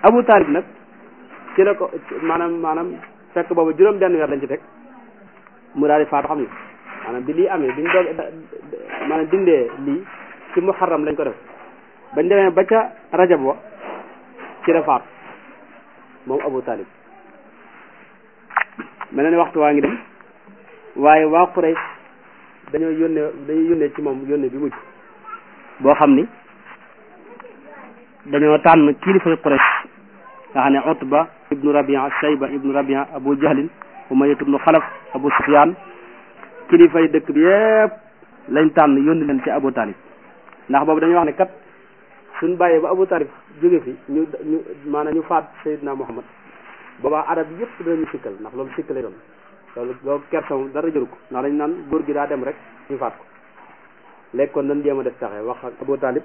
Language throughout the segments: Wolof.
Abu Talib nag ci la ko maanaam maanaam fekk boobu juróom benn weer lañ ci teg mu daal di faatu xam nga maanaam bi lii amee biñ doog maanaam dindee lii ci muharram lañ ko def bañ demee ba ca rajab wa ci la faatu moom Abu Talib mel na ni waxtu waa ngi dem waaye waa Quraysh dañoo yónnee dañuy yónnee ci moom yónnee bi mujj boo xam ni dañoo tànn kilifa Quraysh nga xam ne Utba ibnu Rabia Shayba ibnu Rabia Abu Jahlin Umayya ibnu Xalaf Abu Sufyaan kilifay dëkk bi yépp lañ tànn yónni leen ci Abu Talib ndax boobu dañuy wax ne kat suñ bàyyee ba Abu Talib jóge fi ñu ñu maanaam ñu faat Seydina Muhammad boobaa arab yëpp dinañu sikkal ndax loolu sikkale doon loolu loolu kersa moom dara jëru ko ndax dañ naan góor gi daa dem rek ñu faat ko léegi kon dañ jéem a def taxe wax ak Abu Talib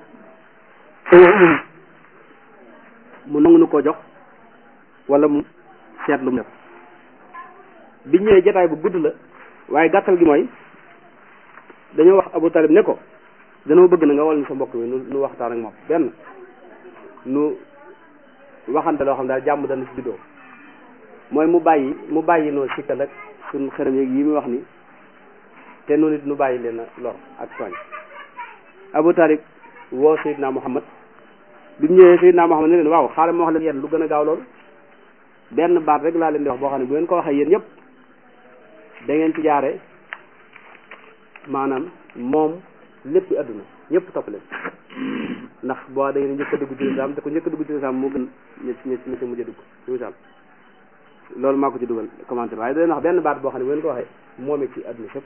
mu nangu nu ko jox wala mu seet lu mu def bi ñëwee jotaay bu gudd la waaye gàttal gi mooy dañoo wax Abu Talib ne ko danoo bëgg na nga wal ñu sa mbokk mi nu nu waxtaan ak moom benn nu waxante loo xam daal jàmm dana ci juddoo mooy mu bàyyi mu bàyyi noo sikkal ak suñ xërëm yeeg yi muy wax ni te noonu it nu bàyyi leen a lor ak tooñ Abu Talib woo Seydina Muhammad bi mu ñëwee Seydina Muhammad ne leen waaw xaaral ma wax leen yéen lu gën a gaaw loolu benn baat rek laa leen di wax boo xam ne bu ngeen ko waxee yéen ñëpp da ngeen ci jaare maanaam moom lépp adduna ñëpp topp leen ndax boo da ngeen njëkk a dugg ci lislaam te ku njëkk a dugg ci lislaam moo gën ñi ñi ñi ci mujj a dugg ci misaal loolu maa ko ci dugal commentaire waaye da leen wax benn baat boo xam ne bu ngeen ko waxee moome ci adduna sëpp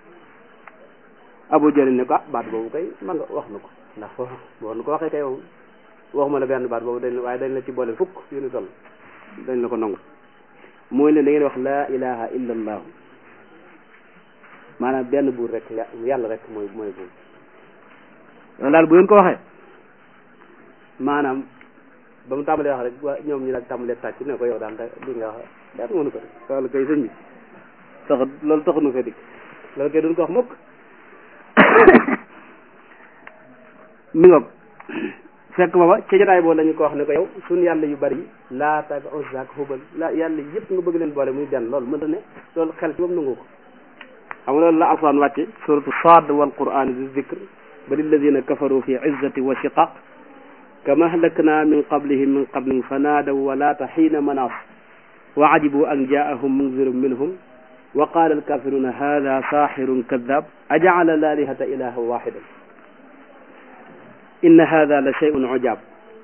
Abu Jahl ne ko ah baat boobu kay man nga wax na ko ndax foofu boo nu ko waxee kay moom waxuma la benn baat boobu dañ waaye dañ la ci boole fukk yu ni toll dañ la ko nangu mooy ne da ngeen wax laa ilaha illa allah maanaam benn buur rek yàlla rek mooy mooy buur loolu daal bu ngeen ko waxee maanaam ba mu tàmbalee wax rek waa ñoom ñu daal tàmbalee tàcc ne ko yow daal li nga wax daal mënu ko def loolu kay sëñ bi tax loolu taxunu fee dikk loolu kay duñ ko wax mukk mi ngoog fekk booba ci jotaay boobu lañu ko wax ne ko yow suñ yàlla yu bari yi laata ak Uzza ak Hubal la yàlla yëpp nga bëgg leen boole muy benn loolu mënta ne loolu xel ci moom nangu ko xam nga loolu la alquran wàcce suratu Saad wal qur'an di zikr bal alladina kafaru fi izzati wa shiqaq kama ahlakna min qablihim min qablin fa naadaw walaata xiina manaas wa ajibu an jaahum munzirun minhum wa qaala alkafiruna hada saaxirun kadab ajacala alaalihata ilaha waxidan inna hada la shay'un ujaab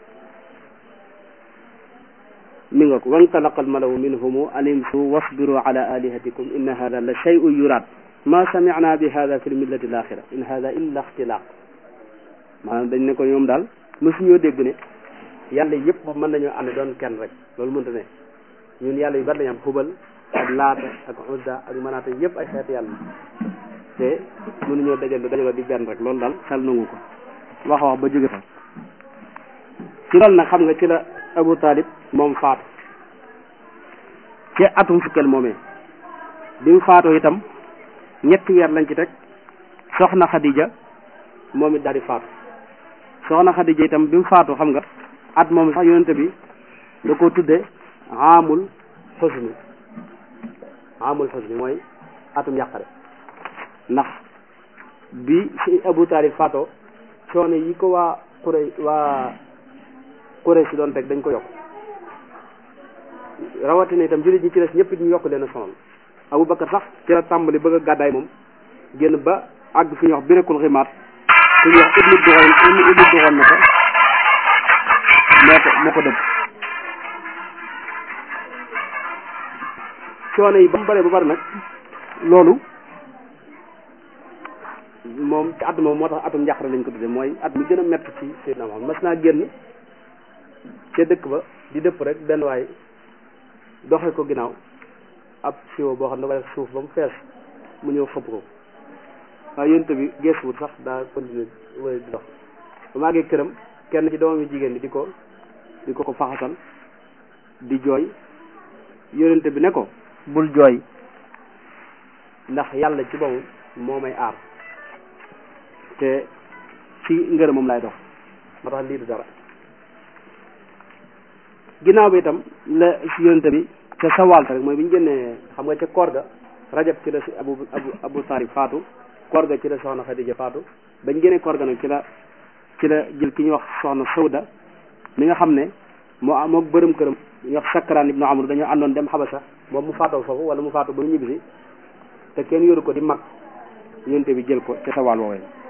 mi nga ko wantalaqa almalawu minhumu an imsu wasbiru ala alihatikum inna hada la shay'un yuraad ma samicna bi hada fi lmillati alaxira in hada illa ixtilaaq maanaam dañ ne ko ñoom daal mësuñoo dégg ne yàlla yëpp mën nañoo ànd doon kenn rek loolu mënta ne ñun yàlla yu bari lañu am xubal ak laata ak udda ak manaata yëpp ay xeet yàlla te mënuñoo dajal dajaloo di benn rek loolu daal xel nangu ko wax wax ba jóge fa ci loolu nag xam nga ci la Abu Talib moom faatu ci atum fukkeel moomee bi mu faatoo itam ñetti weer lañ ci teg soxna Khadija moom it daal di faatu soxna Khadija itam bi mu faatu xam nga at moom sax yonente bi da ko tudde amul xusni amul xusni mooy atum yàqare ndax bi si Abu Talib faatoo coono yi ko waa Quraysh waa Quraysh si doon teg dañ ko yokk rawatina itam jullit ñi ci des ñëpp ñu yokk leen a sonal Abu Bakar sax ci la tàmbali bëgg a gàddaay moom génn ba àgg fi ñuy wax birekul ximaat ku ñuy wax ibnu doxoon ibnu doxoon na ko moo ko moo ko dëgg coono yi ba mu bëree ba bëri nag loolu moom ci at moom moo tax atum njàqare lañ ko tudde mooy at mi gën a métti ci Seydina Muhammad mas naa génn ca dëkk ba di dëpp rek benn waay doxe ko ginnaaw ab siwo boo xam ne da ko def suuf ba mu fees mu ñëw xëpp ko waaye yénte bi geesuwut sax daa continuer wala di dox ba maa ngi këram kenn ci doomam yi jigéen bi di ko di ko ko faxasal di jooy yonente bi ne ko bul jooy ndax yàlla ci boobu moo may aar te ci ngërëm moom lay dox moo tax lii du dara ginnaaw bi itam la si yonente bi ca sawaal rek mooy bi ñu génnee xam nga ca koor ga rajab ci la si abu abu abu taalib faatu koor ga ci la soxna xadija faatu bañ génnee koor ga nag ci la ci la jël ki ñuy wax soxna sawda mi nga xam ne moo moo bërëm këram ñu wax sakkaraan ibnu amru dañoo àndoon dem xabasa moom mu faatoo foofu wala mu faatu ba mu ñibbisi te kenn yoru ko di mag yonente bi jël ko ca sawaal woowee